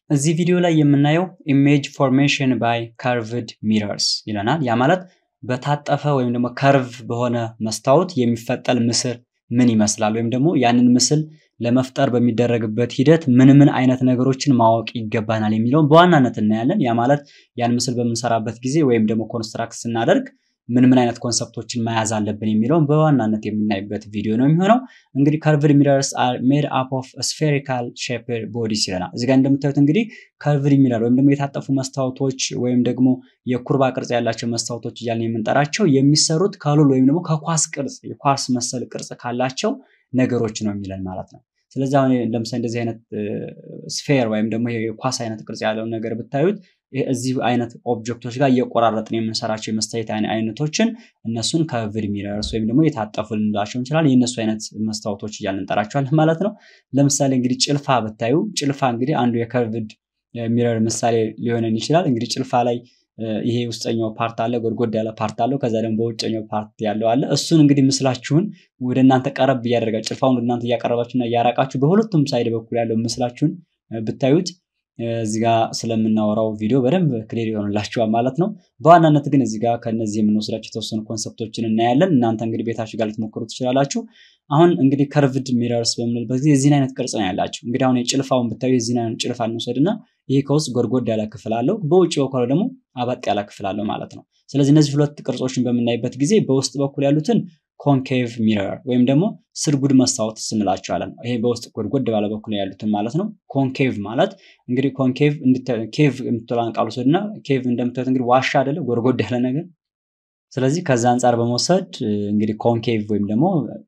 እዚህ ቪዲዮ ላይ የምናየው ኢሜጅ ፎርሜሽን ባይ ከርቭድ ሚረርስ ይለናል። ያ ማለት በታጠፈ ወይም ደግሞ ከርቭ በሆነ መስታወት የሚፈጠር ምስል ምን ይመስላል ወይም ደግሞ ያንን ምስል ለመፍጠር በሚደረግበት ሂደት ምን ምን አይነት ነገሮችን ማወቅ ይገባናል የሚለውን በዋናነት እናያለን። ያ ማለት ያን ምስል በምንሰራበት ጊዜ ወይም ደግሞ ኮንስትራክት ስናደርግ ምን ምን አይነት ኮንሰፕቶችን መያዝ አለብን የሚለውን በዋናነት የምናይበት ቪዲዮ ነው የሚሆነው። እንግዲህ ከርቭድ ሚረርስ አር ሜድ አፕ ኦፍ ስፌሪካል ሼፕድ ቦዲስ ይለናል። እዚጋ እንደምታዩት እንግዲህ ከርቭድ ሚረር ወይም ደግሞ የታጠፉ መስታወቶች ወይም ደግሞ የኩርባ ቅርጽ ያላቸው መስታወቶች እያልን የምንጠራቸው የሚሰሩት ከሉል ወይም ደግሞ ከኳስ ቅርጽ የኳስ መሰል ቅርጽ ካላቸው ነገሮች ነው የሚለን ማለት ነው። ስለዚህ አሁን ለምሳሌ እንደዚህ አይነት ስፌር ወይም ደግሞ የኳስ አይነት ቅርጽ ያለውን ነገር ብታዩት እዚህ አይነት ኦብጀክቶች ጋር እየቆራረጥን የምንሰራቸው የመስታወት አይነቶችን እነሱን ከርቭድ ሚረርስ ወይም ደግሞ የታጠፉ ልንላቸው እንችላለን። የእነሱ አይነት መስታወቶች እያልን እንጠራቸዋለን ማለት ነው። ለምሳሌ እንግዲህ ጭልፋ ብታዩ ጭልፋ እንግዲህ አንዱ የከርቭድ ሚረር ምሳሌ ሊሆነን ይችላል። እንግዲህ ጭልፋ ላይ ይሄ ውስጠኛው ፓርት አለ፣ ጎድጎድ ያለ ፓርት አለው። ከዛ ደግሞ በውጨኛው ፓርት ያለው አለ። እሱን እንግዲህ ምስላችሁን ወደ እናንተ ቀረብ እያደረጋችሁ ጭልፋውን ወደ እናንተ እያቀረባችሁና እያራቃችሁ በሁለቱም ሳይድ በኩል ያለው ምስላችሁን ብታዩት እዚህ ጋር ስለምናወራው ቪዲዮ በደንብ ክሊር ይሆንላችኋል ማለት ነው። በዋናነት ግን እዚህ ጋር ከነዚህ የምንወስዳቸው የተወሰኑ ኮንሰፕቶችን እናያለን። እናንተ እንግዲህ ቤታችሁ ጋር ልትሞክሩ ትችላላችሁ። አሁን እንግዲህ ከርቭድ ሚረርስ በምንልበት ጊዜ የዚህን አይነት ቅርጽ ነው ያላቸው። እንግዲህ አሁን የጭልፋውን ብታዩ የዚህን አይነት ጭልፋ እንውሰድና ይሄ ከውስጥ ጎድጎድ ያለ ክፍል አለው፣ በውጭ በኩል ደግሞ አበጥ ያለ ክፍል አለው ማለት ነው። ስለዚህ እነዚህ ሁለት ቅርጾችን በምናይበት ጊዜ በውስጥ በኩል ያሉትን ኮንኬቭ ሚረር ወይም ደግሞ ስርጉድ መስታወት ስንላቸዋለን። ይሄ በውስጥ ጎድጎድ ባለ በኩል ያሉትን ማለት ነው። ኮንኬቭ ማለት እንግዲህ ኮንኬቭ ኬቭ የምትለውን ቃል ውሰድና ኬቭ እንደምታዩት እንግዲህ ዋሻ አይደለ ጎድጎድ ያለ ነገር። ስለዚህ ከዛ አንጻር በመውሰድ እንግዲህ ኮንኬቭ ወይም ደግሞ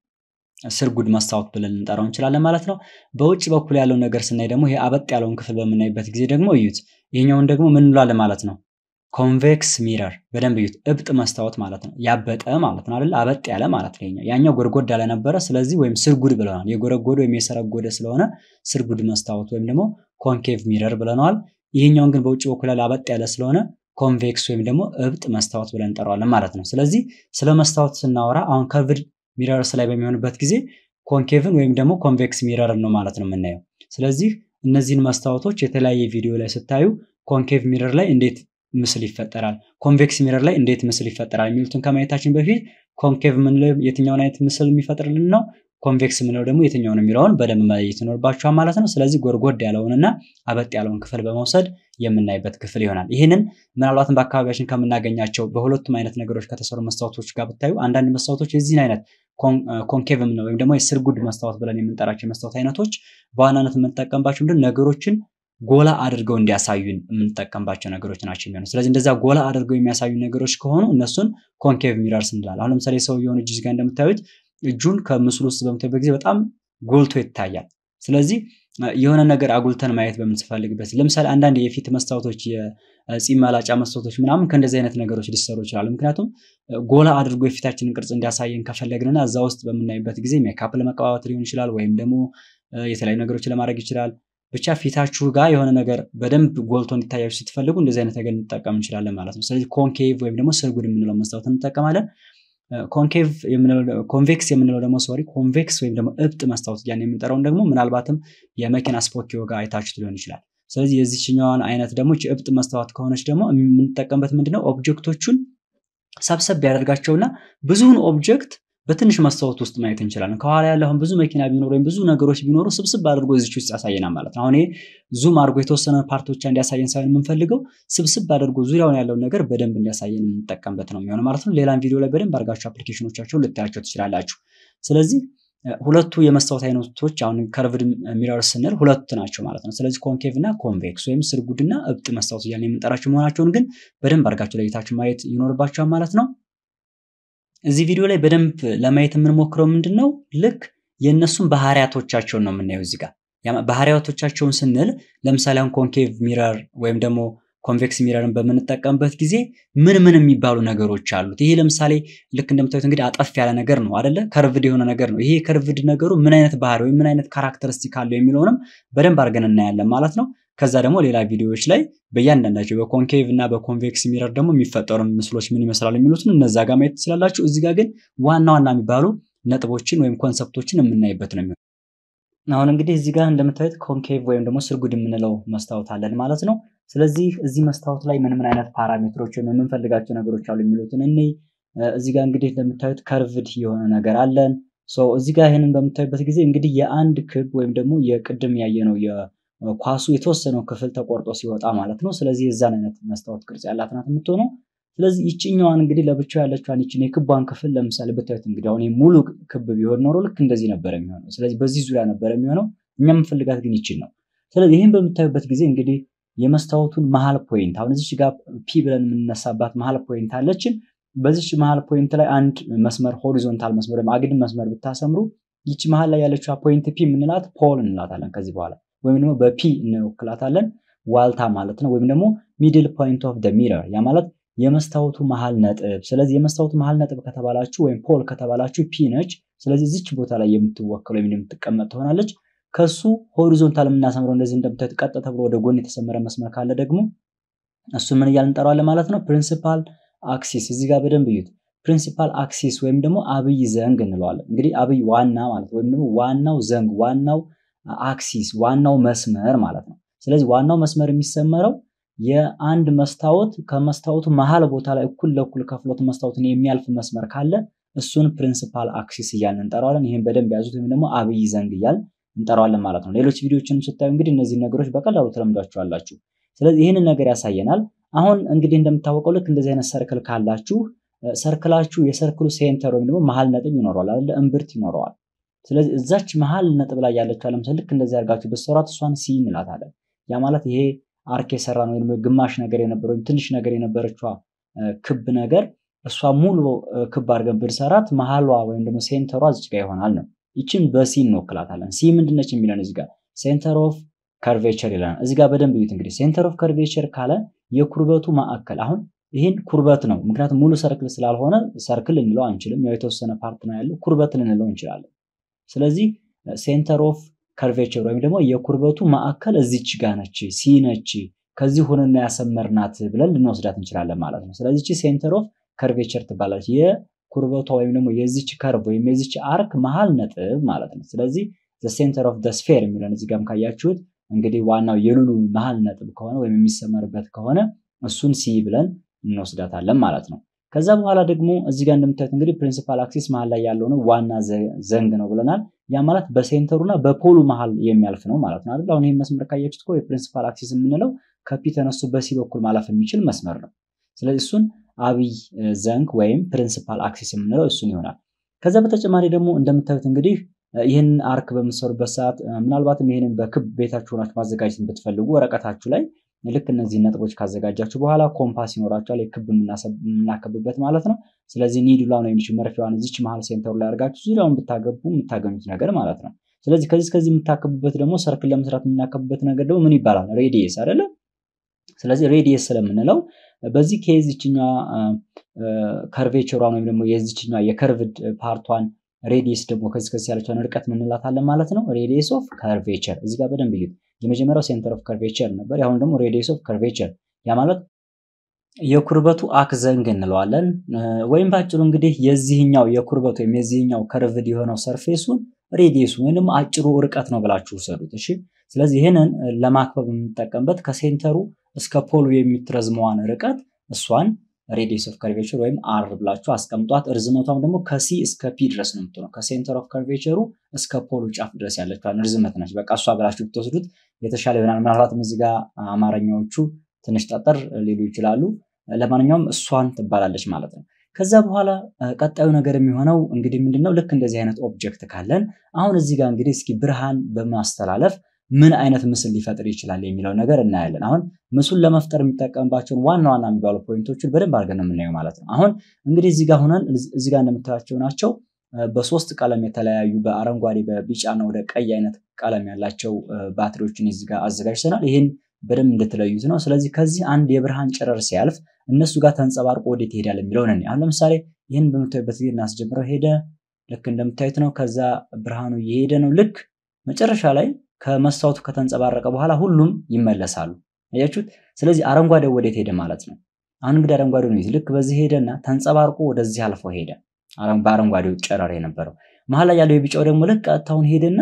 ስርጉድ መስታወት ብለን ልንጠራው እንችላለን ማለት ነው። በውጭ በኩል ያለው ነገር ስናይ ደግሞ ይሄ አበጥ ያለውን ክፍል በምናይበት ጊዜ ደግሞ እዩት። ይሄኛውን ደግሞ ምን እንላለን ማለት ነው? ኮንቬክስ ሚረር በደንብ እዩት። እብጥ መስታወት ማለት ነው። ያበጠ ማለት ነው አይደል? አበጥ ያለ ማለት ነው። ያኛው ጎድጎድ ያለ ነበረ። ስለዚህ ወይም ስርጉድ ብለናል። የጎረጎደ ወይም የሰረጎደ ስለሆነ ስርጉድ መስታወት ወይም ደግሞ ኮንኬቭ ሚረር ብለነዋል። ይህኛውን ግን በውጭ በኩል ያለ አበጥ ያለ ስለሆነ ኮንቬክስ ወይም ደግሞ እብጥ መስታወት ብለን እንጠራዋለን ማለት ነው። ስለዚህ ስለ መስታወት ስናወራ አሁን ከርቭድ ሚረርስ ላይ በሚሆንበት ጊዜ ኮንኬቭን ወይም ደግሞ ኮንቬክስ ሚረርን ነው ማለት ነው የምናየው። ስለዚህ እነዚህን መስታወቶች የተለያየ ቪዲዮ ላይ ስታዩ ኮንኬቭ ሚረር ላይ እንዴት ምስል ይፈጠራል፣ ኮንቬክስ ሚረር ላይ እንዴት ምስል ይፈጠራል የሚሉትን ከማየታችን በፊት ኮንኬቭ የምንለው የትኛውን አይነት ምስል የሚፈጥርልን ነው፣ ኮንቬክስ የምንለው ደግሞ የትኛውን የሚለውን በደንብ መለየት ይኖርባችኋል ማለት ነው። ስለዚህ ጎድጎድ ያለውንና አበጥ ያለውን ክፍል በመውሰድ የምናይበት ክፍል ይሆናል። ይህንን ምናልባትም በአካባቢያችን ከምናገኛቸው በሁለቱም አይነት ነገሮች ከተሰሩ መስታወቶች ጋር ብታዩ አንዳንድ መስታወቶች የዚህን አይነት ኮንኬቭ የምንለው ወይም ደግሞ የስርጉድ መስታወት ብለን የምንጠራቸው የመስታወት አይነቶች በዋናነት የምንጠቀምባቸው ምንድን ነገሮችን ጎላ አድርገው እንዲያሳዩን የምንጠቀምባቸው ነገሮች ናቸው የሚሆኑ። ስለዚህ እንደዛ ጎላ አድርገው የሚያሳዩ ነገሮች ከሆኑ እነሱን ኮንኬቭ ሚረርስ እንላለን። አሁን ለምሳሌ ሰውየውን እጅ ጋር እንደምታዩት እጁን ከምስሉ ውስጥ በምታዩበት ጊዜ በጣም ጎልቶ ይታያል። ስለዚህ የሆነ ነገር አጉልተን ማየት በምንፈልግበት ለምሳሌ አንዳንድ የፊት መስታወቶች የፂም መላጫ መስታወቶች ምናምን ከእንደዚህ አይነት ነገሮች ሊሰሩ ይችላሉ። ምክንያቱም ጎላ አድርጎ የፊታችንን ቅርጽ እንዲያሳየን ከፈለግንና እዛ ውስጥ በምናይበት ጊዜ ሜካፕ ለመቀባባት ሊሆን ይችላል፣ ወይም ደግሞ የተለያዩ ነገሮችን ለማድረግ ይችላል። ብቻ ፊታችሁ ጋር የሆነ ነገር በደንብ ጎልቶ እንዲታያችሁ ስትፈልጉ እንደዚህ አይነት ነገር እንጠቀም እንችላለን ማለት ነው። ስለዚህ ኮንኬቭ ወይም ደግሞ ስርጉድ የምንለው መስታወት እንጠቀማለን። ኮንኬቭ ኮንቬክስ የምንለው ደግሞ ሶሪ ኮንቬክስ ወይም ደግሞ እብጥ መስታወት እያን የምንጠራውን ደግሞ ምናልባትም የመኪና ስፖኪዮ ጋር አይታችሁት ሊሆን ይችላል። ስለዚህ የዚችኛዋን አይነት ደግሞ እብጥ መስታወት ከሆነች ደግሞ የምንጠቀምበት ምንድነው ኦብጀክቶቹን ሰብሰብ ያደርጋቸውና ብዙውን ኦብጀክት በትንሽ መስታወት ውስጥ ማየት እንችላለን። ከኋላ ያለ አሁን ብዙ መኪና ቢኖሩ ወይም ብዙ ነገሮች ቢኖሩ ስብስብ አድርጎ እዚች ውስጥ ያሳየናል ማለት ነው። አሁን ይሄ ዙም አድርጎ የተወሰነ ፓርቶች እንዲያሳየን ሳይሆን የምንፈልገው ስብስብ አድርጎ ዙሪያውን ያለውን ነገር በደንብ እንዲያሳየን የምንጠቀምበት ነው የሚሆነው ማለት ነው። ሌላም ቪዲዮ ላይ በደንብ አድርጋችሁ አፕሊኬሽኖቻቸውን ልታያቸው ትችላላችሁ። ስለዚህ ሁለቱ የመስታወት አይነቶች አሁን ከርቭድ ሚረር ስንል ሁለት ናቸው ማለት ነው። ስለዚህ ኮንኬቭ እና ኮንቬክስ ወይም ስርጉድና እብጥ መስታወት እያልን የምንጠራቸው መሆናቸውን ግን በደንብ አድርጋችሁ ለይታችሁ ማየት ይኖርባቸዋል ማለት ነው። እዚህ ቪዲዮ ላይ በደንብ ለማየት የምንሞክረው ምንድን ነው ልክ የእነሱን ባህሪያቶቻቸውን ነው የምናየው እዚህ ጋር ባህሪያቶቻቸውን ስንል ለምሳሌ አሁን ኮንኬቭ ሚረር ወይም ደግሞ ኮንቬክስ ሚረርን በምንጠቀምበት ጊዜ ምን ምን የሚባሉ ነገሮች አሉት። ይሄ ለምሳሌ ልክ እንደምታዩት እንግዲህ አጠፍ ያለ ነገር ነው አደለ? ከርቭድ የሆነ ነገር ነው። ይሄ ከርቭድ ነገሩ ምን አይነት ባህሪ ወይም ምን አይነት ካራክተሪስቲክ አለው የሚለውንም በደንብ አድርገን እናያለን ማለት ነው። ከዛ ደግሞ ሌላ ቪዲዮዎች ላይ በእያንዳንዳቸው በኮንኬቭ እና በኮንቬክስ ሚረር ደግሞ የሚፈጠሩ ምስሎች ምን ይመስላሉ የሚሉትን እነዛ ጋር ማየት ትችላላችሁ። እዚህ ጋር ግን ዋና ዋና የሚባሉ ነጥቦችን ወይም ኮንሰፕቶችን የምናይበት ነው የሚሆነው። አሁን እንግዲህ እዚህ ጋር እንደምታዩት ኮንኬቭ ወይም ደግሞ ስርጉድ የምንለው መስታወት አለን ማለት ነው። ስለዚህ እዚህ መስታወት ላይ ምን ምን አይነት ፓራሜትሮች ወይም የምንፈልጋቸው ነገሮች አሉ የሚሉትን እኔ እዚህ ጋር እንግዲህ እንደምታዩት ከርቭድ የሆነ ነገር አለን። እዚህ ጋር ይህንን በምታዩበት ጊዜ እንግዲህ የአንድ ክብ ወይም ደግሞ የቅድም ያየነው የኳሱ የተወሰነው ክፍል ተቆርጦ ሲወጣ ማለት ነው። ስለዚህ የዛን አይነት መስታወት ቅርጽ ያላት ናት የምትሆነው። ስለዚህ ይችኛዋን እንግዲህ ለብቻው ያለችዋን ይችን የክቧን ክፍል ለምሳሌ ብታዩት እንግዲህ አሁን ሙሉ ክብ ቢሆን ኖሮ ልክ እንደዚህ ነበር የሚሆነው። ስለዚህ በዚህ ዙሪያ ነበር የሚሆነው። እኛ የምንፈልጋት ግን ይችን ነው። ስለዚህ ይህን በምታዩበት ጊዜ እንግዲህ የመስታወቱን መሀል ፖይንት አሁን እዚች ጋር ፒ ብለን የምንነሳባት መሀል ፖይንት አለችን። በዚች መሀል ፖይንት ላይ አንድ መስመር ሆሪዞንታል መስመር ወይም አግድም መስመር ብታሰምሩ ይቺ መሀል ላይ ያለችዋ ፖይንት ፒ የምንላት ፖል እንላታለን ከዚህ በኋላ ወይም ደግሞ በፒ እንወክላታለን ዋልታ ማለት ነው። ወይም ደግሞ ሚድል ፖይንት ኦፍ ደ ሚረር ያ ማለት የመስታወቱ መሀል ነጥብ። ስለዚህ የመስታወቱ መሀል ነጥብ ከተባላችሁ ወይም ፖል ከተባላችሁ ፒ ነች። ስለዚህ እዚች ቦታ ላይ የምትወክል ወይም የምትቀመጥ ትሆናለች። ከሱ ሆሪዞንታል የምናሰምረው እንደዚህ እንደምታዩት ቀጥ ተብሎ ወደ ጎን የተሰመረ መስመር ካለ ደግሞ እሱ ምን እያልን እንጠራዋለን ማለት ነው? ፕሪንሲፓል አክሲስ። እዚህ ጋር በደንብ እዩት። ፕሪንሲፓል አክሲስ ወይም ደግሞ አብይ ዘንግ እንለዋለን። እንግዲህ አብይ ዋና ማለት ወይም ደግሞ ዋናው ዘንግ፣ ዋናው አክሲስ፣ ዋናው መስመር ማለት ነው። ስለዚህ ዋናው መስመር የሚሰመረው የአንድ መስታወት ከመስታወቱ መሀል ቦታ ላይ እኩል ለእኩል ከፍሎት መስታወትን የሚያልፍ መስመር ካለ እሱን ፕሪንሲፓል አክሲስ እያልን እንጠራዋለን። ይህም በደንብ ያዙት፣ ወይም ደግሞ አብይ ዘንግ እያልን እንጠራዋለን ማለት ነው። ሌሎች ቪዲዮችንም ስታዩ እንግዲህ እነዚህ ነገሮች በቀላሉ ተለምዷቸዋላችሁ። ስለዚህ ይህንን ነገር ያሳየናል። አሁን እንግዲህ እንደምታወቀው ልክ እንደዚህ አይነት ሰርክል ካላችሁ ሰርክላችሁ የሰርክሉ ሴንተር ወይም ደግሞ መሀል ነጥብ ይኖረዋል አይደለ? እምብርት ይኖረዋል። ስለዚህ እዛች መሀል ነጥብ ላይ ያለችው ለምሳሌ ልክ እንደዚህ አድርጋችሁ በሰራት እሷን ሲ እንላታለን። ያ ማለት ይሄ አርክ የሰራ ነው ወይም ግማሽ ነገር የነበረው ወይም ትንሽ ነገር የነበረችዋ ክብ ነገር እሷ ሙሉ ክብ አድርገን ብንሰራት መሀሏ ወይም ደግሞ ሴንተሯ እዚች ጋር ይሆናል ነው። ይችን በሲ እንወክላታለን። ሲ ምንድነች የሚለን እዚህ ጋር ሴንተር ኦፍ ከርቬቸር ይለናል። እዚህ ጋር በደንብ እዩት እንግዲህ ሴንተር ኦፍ ከርቬቸር ካለ የኩርበቱ ማዕከል አሁን ይህን ኩርበት ነው። ምክንያቱም ሙሉ ሰርክል ስላልሆነ ሰርክል ልንለው አንችልም። ያው የተወሰነ ፓርት ነው ያለው፣ ኩርበት ልንለው እንችላለን። ስለዚህ ሴንተር ኦፍ ከርቬቸር ወይም ደግሞ የኩርበቱ ማዕከል እዚች ጋ ነች፣ ሲ ነች፣ ከዚህ ሆነና ያሰመርናት ብለን ልንወስዳት እንችላለን ማለት ነው። ስለዚህ ቺ ሴንተር ኦፍ ከርቬቸር ትባላለች። የኩርበቷ ወይም ደግሞ የዚች ከርቭ ወይም የዚች አርክ መሀል ነጥብ ማለት ነው። ስለዚህ ሴንተር ኦፍ ስፌር የሚለን እዚህ ጋርም ካያችሁት እንግዲህ ዋናው የሉሉ መሀል ነጥብ ከሆነ ወይም የሚሰመርበት ከሆነ እሱን ሲ ብለን እንወስዳታለን ማለት ነው። ከዛ በኋላ ደግሞ እዚህ ጋር እንደምታዩት እንግዲህ ፕሪንሲፓል አክሲስ መሀል ላይ ያለው ነው ዋና ዘንግ ነው ብለናል። ያ ማለት በሴንተሩና በፖሉ መሀል የሚያልፍ ነው ማለት ነው አይደል? አሁን ይህን መስመር ካያችሁት እኮ የፕሪንሲፓል አክሲስ የምንለው ከፒ ተነስቶ በሲ በኩል ማለፍ የሚችል መስመር ነው። ስለዚህ እሱን አብይ ዘንግ ወይም ፕሪንሲፓል አክሲስ የምንለው እሱን ይሆናል። ከዛ በተጨማሪ ደግሞ እንደምታዩት እንግዲህ ይህን አርክ በምትሰሩበት ሰዓት ምናልባትም ይህንን በክብ ቤታችሁ ሆናችሁ ማዘጋጀት ብትፈልጉ ወረቀታችሁ ላይ ልክ እነዚህ ነጥቦች ካዘጋጃችሁ በኋላ ኮምፓስ ይኖራችኋል፣ የክብ የምናከብበት ማለት ነው። ስለዚህ ኒዱላን ወይም መርፊያዋን እዚች መሀል ሴንተሩ ላይ አድርጋችሁ ዙሪያውን ብታገቡ የምታገኙት ነገር ማለት ነው። ስለዚህ ከዚህ ከዚህ የምታከቡበት ደግሞ ሰርክል ለመስራት የምናከብበት ነገር ደግሞ ምን ይባላል? ሬዲየስ አይደለ? ስለዚህ ሬዲየስ ስለምንለው በዚህ ኬዝ ይችኛዋ ከርቬቸሯን ወይም ደግሞ የዚችኛዋ የከርቭድ ፓርቷን ሬዲየስ ደግሞ ከዚህ ከዚህ ያለችውን ርቀት ምንላታለን ማለት ነው። ሬዲየስ ኦፍ ከርቬቸር እዚህ ጋር በደንብ እዩት። የመጀመሪያው ሴንተር ኦፍ ከርቬቸር ነበር። ያሁን ደግሞ ሬዲየስ ኦፍ ከርቬቸር ያ ማለት የኩርበቱ አክ ዘንግ እንለዋለን። ወይም በአጭሩ እንግዲህ የዚህኛው የኩርበቱ ወይም የዚህኛው ከርቭድ የሆነው ሰርፌሱን ሬዲየሱ ወይም ደግሞ አጭሩ ርቀት ነው ብላችሁ ውሰዱት። እሺ ስለዚህ ይህንን ለማክበብ የምንጠቀምበት ከሴንተሩ እስከ ፖሉ የምትረዝመዋን ርቀት እሷን ሬዲየስ ኦፍ ከርቬቸር ወይም አር ብላችሁ አስቀምጧት። እርዝመቷም ደግሞ ከሲ እስከ ፒ ድረስ ነው የምትሆነው። ከሴንተር ኦፍ ከርቬቸሩ እስከ ፖሉ ጫፍ ድረስ ያለችዋን ርዝመት ነች። በቃ እሷ ብላችሁ ብትወስዱት የተሻለ ይሆናል። ምናልባትም እዚህ ጋር አማርኛዎቹ ትንሽ ጠጠር ሊሉ ይችላሉ። ለማንኛውም እሷን ትባላለች ማለት ነው። ከዛ በኋላ ቀጣዩ ነገር የሚሆነው እንግዲህ ምንድነው ልክ እንደዚህ አይነት ኦብጀክት ካለን አሁን እዚህ ጋር እንግዲህ እስኪ ብርሃን በማስተላለፍ ምን አይነት ምስል ሊፈጥር ይችላል የሚለው ነገር እናያለን። አሁን ምስሉን ለመፍጠር የሚጠቀምባቸውን ዋና ዋና የሚባሉ ፖይንቶችን በደንብ አድርገን ነው የምናየው ማለት ነው። አሁን እንግዲህ እዚህ ጋር ሆነን እዚህ ጋር እንደምታያቸው ናቸው። በሶስት ቀለም የተለያዩ በአረንጓዴ በቢጫና ወደ ቀይ አይነት ቀለም ያላቸው ባትሪዎችን እዚህ ጋር አዘጋጅተናል። ይህን በደንብ እንድትለዩት ነው። ስለዚህ ከዚህ አንድ የብርሃን ጨረር ሲያልፍ እነሱ ጋር ተንጸባርቆ ወዴት ይሄዳል የሚለውን እኔ አሁን ለምሳሌ ይህን በምታዩበት ጊዜ እናስጀምረው። ሄደ፣ ልክ እንደምታዩት ነው። ከዛ ብርሃኑ እየሄደ ነው። ልክ መጨረሻ ላይ ከመስታወቱ ከተንጸባረቀ በኋላ ሁሉም ይመለሳሉ። አያችሁት? ስለዚህ አረንጓዴው ወዴት ሄደ ማለት ነው። አሁን እንግዲህ አረንጓዴው ነው። ልክ በዚህ ሄደና ተንጸባርቆ ወደዚህ አልፎ ሄደ። በአረንጓዴው ጨረር የነበረው መሀል ላይ ያለው የቢጫው ደግሞ ልክ ቀጥታውን ሄደና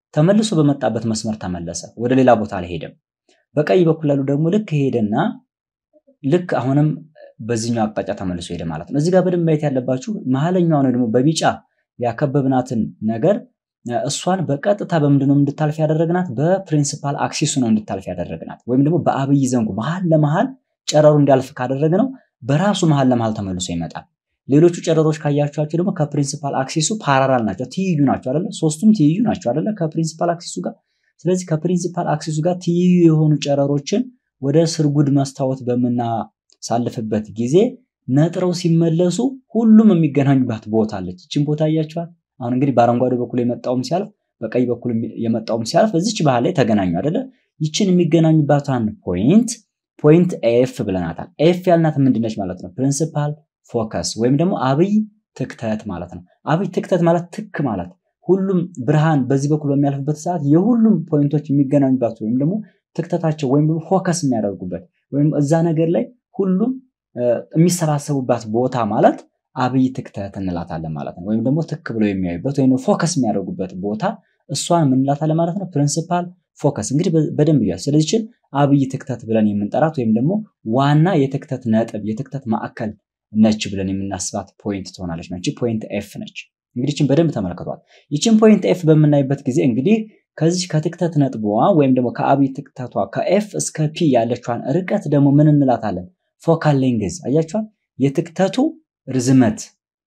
ተመልሶ በመጣበት መስመር ተመለሰ፣ ወደ ሌላ ቦታ አልሄደም። በቀኝ በኩል ያሉ ደግሞ ልክ ሄደና ልክ አሁንም በዚህኛው አቅጣጫ ተመልሶ ሄደ ማለት ነው። እዚህ ጋር በደንብ ማየት ያለባችሁ መሀለኛው ነው ደግሞ በቢጫ ያከበብናትን ነገር እሷን በቀጥታ በምንድነው እንድታልፍ ያደረግናት? በፕሪንሲፓል አክሲሱ ነው እንድታልፍ ያደረግናት። ወይም ደግሞ በአብይ ዘንጉ መሀል ለመሀል ጨረሩ እንዲያልፍ ካደረግነው በራሱ መሀል ለመሀል ተመልሶ ይመጣል። ሌሎቹ ጨረሮች ካያቸዋቸው ደግሞ ከፕሪንሲፓል አክሲሱ ፓራራል ናቸው፣ ትይዩ ናቸው አይደለ? ሶስቱም ትይዩ ናቸው አይደለ? ከፕሪንሲፓል አክሲሱ ጋር። ስለዚህ ከፕሪንሲፓል አክሲሱ ጋር ትይዩ የሆኑ ጨረሮችን ወደ ስርጉድ መስታወት በምናሳልፍበት ጊዜ ነጥረው ሲመለሱ ሁሉም የሚገናኙባት ቦታ አለች። ይችን ቦታ እያቸዋል። አሁን እንግዲህ በአረንጓዴ በኩል የመጣውም ሲያልፍ በቀይ በኩል የመጣውም ሲያልፍ እዚች ባህል ላይ ተገናኙ አይደለ? ይችን የሚገናኙባትን ፖይንት ፖይንት ኤፍ ብለናታል። ኤፍ ያልናት ምንድነች ማለት ነው? ፕሪንሲፓል ፎከስ ወይም ደግሞ አብይ ትክተት ማለት ነው። አብይ ትክተት ማለት ትክ ማለት ሁሉም ብርሃን በዚህ በኩል በሚያልፍበት ሰዓት የሁሉም ፖይንቶች የሚገናኙባት ወይም ደግሞ ትክተታቸው ወይም ደግሞ ፎከስ የሚያደርጉበት ወይም እዛ ነገር ላይ ሁሉም የሚሰባሰቡባት ቦታ ማለት አብይ ትክተት እንላታለን ማለት ነው። ወይም ደግሞ ትክ ብለው የሚያዩበት ወይም ፎከስ የሚያደርጉበት ቦታ እሷን ምን እንላታለን ማለት ነው? ፕሪንሲፓል ፎከስ እንግዲህ በደንብ እያል ስለዚህችን አብይ ትክተት ብለን የምንጠራት ወይም ደግሞ ዋና የትክተት ነጥብ የትክተት ማዕከል ነች ብለን የምናስባት ፖይንት ትሆናለች። ነች ፖይንት ኤፍ ነች። እንግዲህ ይችን በደንብ ተመልክቷል። ይችን ፖይንት ኤፍ በምናይበት ጊዜ እንግዲህ ከዚህ ከትክተት ነጥቧ ወይም ደግሞ ከአብይ ትክተቷ ከኤፍ እስከ ፒ ያለችዋን ርቀት ደግሞ ምን እንላታለን? ፎካል ሌንግዝ አያችኋል። የትክተቱ ርዝመት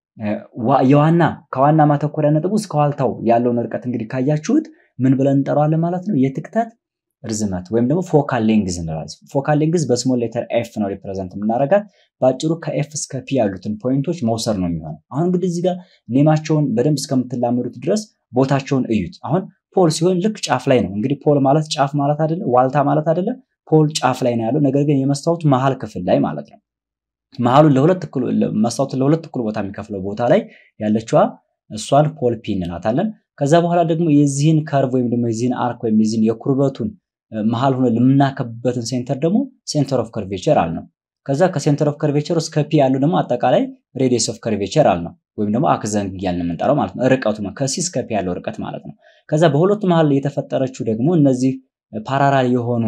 የዋና ከዋና ማተኮሪያ ነጥቡ እስከ ዋልታው ያለውን ርቀት እንግዲህ ካያችሁት ምን ብለን እንጠራዋለን ማለት ነው? የትክተት ርዝመት ወይም ደግሞ ፎካል ሌንግዝ እንላለን። ፎካል ሌንግዝ በስሞል ሌተር ኤፍ ነው ሪፕሬዘንት የምናደርጋት። በአጭሩ ከኤፍ እስከ ፒ ያሉትን ፖይንቶች መውሰድ ነው የሚሆነው። አሁን እንግዲህ እዚህ ጋር ኔማቸውን በደንብ እስከምትላመዱት ድረስ ቦታቸውን እዩት። አሁን ፖል ሲሆን ልክ ጫፍ ላይ ነው። እንግዲህ ፖል ማለት ጫፍ ማለት አይደለ፣ ዋልታ ማለት አይደለ። ፖል ጫፍ ላይ ነው ያለው። ነገር ግን የመስታወቱ መሀል ክፍል ላይ ማለት ነው። መሀሉን ለሁለት እኩል መስታወቱን ለሁለት እኩል ቦታ የሚከፍለው ቦታ ላይ ያለችዋ እሷን ፖል ፒ እንላታለን። ከዛ በኋላ ደግሞ የዚህን ከርቭ ወይም ደግሞ የዚህን አርክ ወይም የዚህን የኩርበቱን መሀል ሆነ የምናከብበትን ሴንተር ደግሞ ሴንተር ኦፍ ከርቬቸር አል ነው። ከዛ ከሴንተር ኦፍ ከርቬቸር እስከ ፒ ያለው ደግሞ አጠቃላይ ሬዲየስ ኦፍ ከርቬቸር አል ነው። ወይም ደግሞ አክዘንግ እያልን የምንጠራው ማለት ነው። ርቀቱ ከሲ እስከ ፒ ያለው ርቀት ማለት ነው። ከዛ በሁለቱ መሀል የተፈጠረችው ደግሞ እነዚህ ፓራራል የሆኑ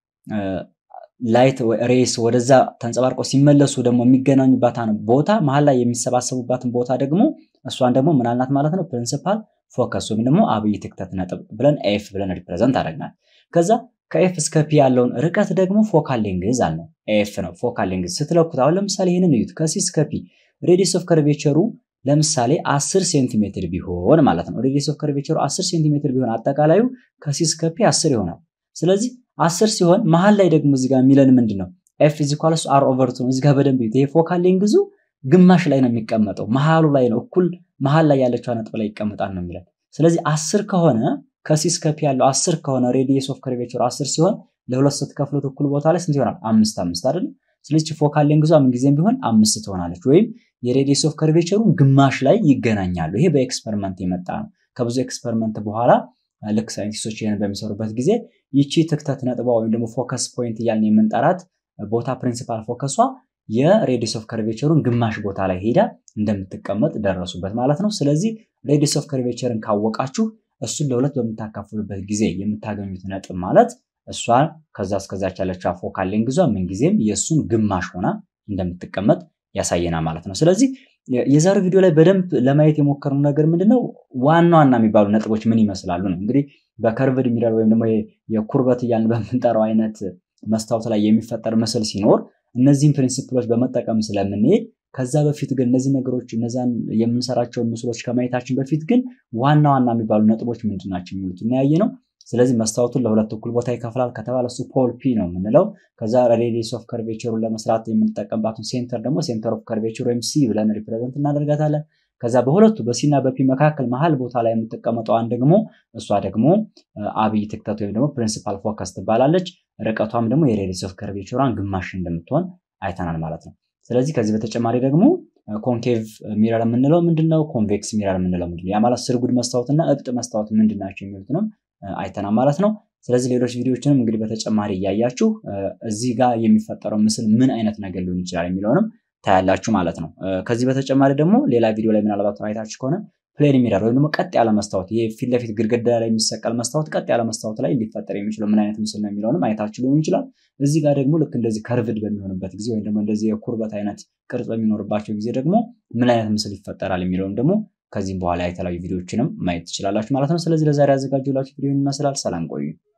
ላይት ሬስ ወደዛ ተንጸባርቀው ሲመለሱ ደግሞ የሚገናኙባትን ቦታ መሀል ላይ የሚሰባሰቡባትን ቦታ ደግሞ እሷን ደግሞ ምናልናት ማለት ነው ፕሪንሲፓል ፎከስ ወይም ደግሞ አብይ ትክተት ነጥብ ብለን ኤፍ ብለን ሪፕሬዘንት አደረግናል። ከዛ ከኤፍ እስከ ፒ ያለውን ርቀት ደግሞ ፎካል ሌንግዝ አልነው። ኤፍ ነው ፎካል ሌንግዝ ስትለኩት፣ አሁን ለምሳሌ ይህንን እዩት። ከሲ እስከ ፒ ሬዲየስ ኦፍ ከርቬቸሩ ለምሳሌ 10 ሴንቲሜትር ቢሆን ማለት ነው። ሬዲየስ ኦፍ ከርቬቸሩ 10 ሴንቲሜትር ቢሆን አጠቃላዩ ከሲ እስከ ፒ 10 ይሆናል። ስለዚህ 10 ሲሆን መሀል ላይ ደግሞ እዚህ ጋር የሚለን ምንድን ነው? ኤፍ ኢዝ ኢኳልስ አር ኦቨር ቱ ነው። እዚህ ጋር በደንብ ይሄ ፎካል ሌንግዙ ግማሽ ላይ ነው የሚቀመጠው፣ መሀሉ ላይ ነው እኩል መሀል ላይ ያለችው ነጥብ ላይ ይቀመጣል ነው የሚለን። ስለዚህ 10 ከሆነ ከሲ እስከ ፒ ያለው 10 ከሆነ ሬዲየስ ኦፍ ከርቬቸሩ 10 ሲሆን ለሁለት ስትከፍሉት እኩል ቦታ ላይ ስንት ይሆናል? አምስት አምስት አይደል? ስለዚህ ፎካል ሌንግዟ ምን ጊዜም ቢሆን አምስት ትሆናለች፣ ወይም የሬዲየስ ኦፍ ከርቬቸሩ ግማሽ ላይ ይገናኛሉ። ይሄ በኤክስፐሪመንት የመጣ ነው። ከብዙ ኤክስፐሪመንት በኋላ ልክ ሳይንቲስቶች ይህን በሚሰሩበት ጊዜ ይቺ ትክተት ነጥቧ ወይም ደግሞ ፎከስ ፖይንት እያልን የምንጠራት ቦታ ፕሪንሲፓል ፎከሷ የሬዲየስ ኦፍ ከርቬቸሩን ግማሽ ቦታ ላይ ሄዳ እንደምትቀመጥ ደረሱበት ማለት ነው። ስለዚህ ሬዲየስ ኦፍ ከርቬቸርን ካወቃችሁ እሱን ለሁለት በምታካፍሉበት ጊዜ የምታገኙት ነጥብ ማለት እሷ ከዛ እስከዛች ያለችው ፎካል ሌንግዟ ምንጊዜም የእሱን ግማሽ ሆና እንደምትቀመጥ ያሳየናል ማለት ነው። ስለዚህ የዛሬው ቪዲዮ ላይ በደንብ ለማየት የሞከርነው ነገር ምንድነው ዋና ዋና የሚባሉ ነጥቦች ምን ይመስላሉ ነው። እንግዲህ በከርቭድ ሚረር ወይም ደግሞ የኩርበት እያልን በምንጠራው አይነት መስታወት ላይ የሚፈጠር ምስል ሲኖር እነዚህን ፕሪንሲፕሎች በመጠቀም ስለምንሄድ ከዛ በፊት ግን እነዚህ ነገሮች እነዛን የምንሰራቸውን ምስሎች ከማየታችን በፊት ግን ዋና ዋና የሚባሉ ነጥቦች ምንድን ናቸው የሚሉት እናያየ ነው። ስለዚህ መስታወቱን ለሁለት እኩል ቦታ ይከፍላል ከተባለ እሱ ፖል ፒ ነው የምንለው። ከዛ ሬዲየስ ኦፍ ከርቬቸሩን ለመስራት የምንጠቀምባትን ሴንተር ደግሞ ሴንተር ኦፍ ከርቬቸር ወይም ሲ ብለን ሪፕሬዘንት እናደርጋታለን። ከዛ በሁለቱ በሲ እና በፒ መካከል መሀል ቦታ ላይ የምትቀመጠዋን ደግሞ እሷ ደግሞ አብይ ትክተት ወይም ደግሞ ፕሪንሲፓል ፎከስ ትባላለች። ርቀቷም ደግሞ የሬዲየስ ኦፍ ከርቬቸሯን ግማሽ እንደምትሆን አይተናል ማለት ነው። ስለዚህ ከዚህ በተጨማሪ ደግሞ ኮንኬቭ ሚረር የምንለው ምንድነው? ኮንቬክስ ሚረር የምንለው ምንድነው? ያ ማለት ስርጉድ መስታወትና እብጥ መስታወት ምንድን ናቸው የሚሉትንም አይተናል ማለት ነው። ስለዚህ ሌሎች ቪዲዮዎችንም እንግዲህ በተጨማሪ እያያችሁ እዚህ ጋር የሚፈጠረው ምስል ምን አይነት ነገር ሊሆን ይችላል የሚለውንም ታያላችሁ ማለት ነው። ከዚህ በተጨማሪ ደግሞ ሌላ ቪዲዮ ላይ ምናልባት አይታችሁ ከሆነ ፕሌን ሚረር ወይም ደግሞ ቀጥ ያለ መስታወት ይሄ ፊት ለፊት ግድግዳ ላይ የሚሰቀል መስታወት ቀጥ ያለ መስታወት ላይ ሊፈጠር የሚችለው ምን አይነት ምስል ነው የሚለውንም አይታችሁ ሊሆን ይችላል። እዚህ ጋር ደግሞ ልክ እንደዚህ ከርቭድ በሚሆንበት ጊዜ ወይም ደግሞ እንደዚህ የኩርበት አይነት ቅርጽ በሚኖርባቸው ጊዜ ደግሞ ምን አይነት ምስል ይፈጠራል የሚለውን ደግሞ ከዚህም በኋላ የተለያዩ ቪዲዮዎችንም ማየት ትችላላችሁ ማለት ነው። ስለዚህ ለዛሬ ያዘጋጀላችሁ ቪዲዮ ይመስላል። ሰላም ቆዩ።